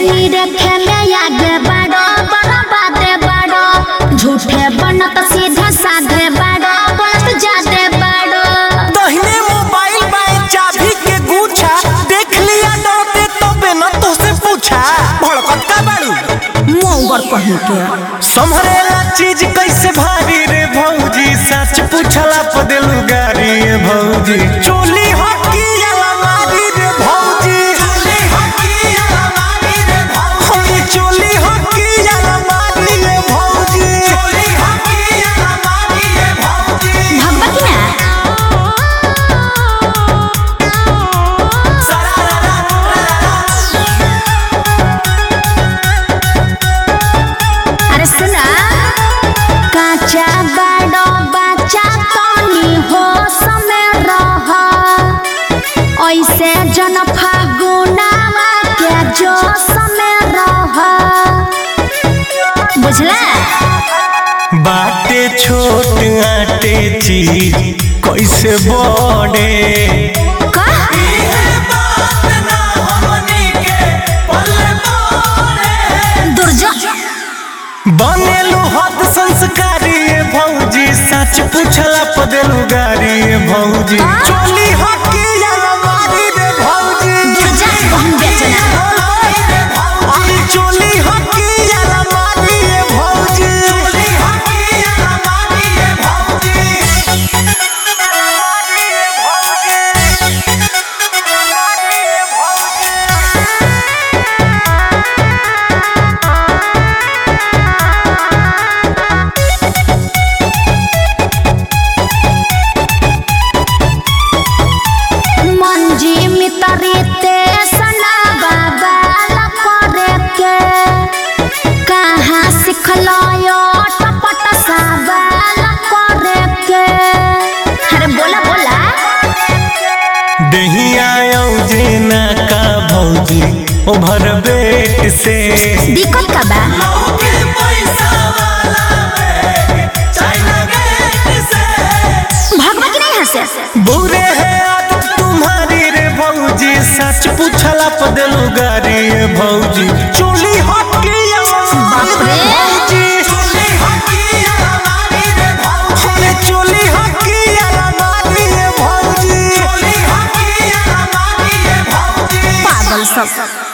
नीरे खेले आगे बढ़ो बड़ा बाते बढ़ो झूठे बनत सीधे साधे बढ़ो बोलत जादे बढ़ो दहिने मोबाइल बाए चाबी के गुच्छा देख लिया डरते तबे न तोसे पूछा भड़कत का बाड़ू मोंगर कहीं के संभरेला चीज कैसे भारी रे भौजी सच पूछला प देलू गारी रे भौजी चोली हकी अलमारी रे भौजी चोली हकी अलमारी रे भौजी चोली हकी अलमारी रे भौजी चोली हकी अलमारी रे भौजी भगवती ना अरे सुना काचा बड़ो बच्चा तनी हो समय रह ऐसे जन फागुनावा के जो समय रह बुझला बाटे छोट आटे चीज कैसे बड़े का दुर्जा बनेलू हद संस्कारी ये भौजी सच पूछला पदेलू गारी ये भौजी चोली हकी अलमारी रे भौजी दुर्जा कहूँ बेचना अरे चोली हकी अलमारी रे भौजी चोली हकी अलमारी रे भौजी मंजी मितरी ते सना बाबा करे के कहाँ सिखलो यो टपट साबाल करे के अरे बोला बोला दहिया जेना का भौजी ओभर बेट से दिक्कत का बा भगवती नहीं हंसे बुरे है आदत तुम्हारी रे भौजी सच पूछला पदलू गारी रे भौजी चोली हकी बाप रे। भौजी चोली हकी अलमारी रे भौजी अरे चोली हकी अलमारी रे भौजी चोली हकी अलमारी रे भौजी पागल सब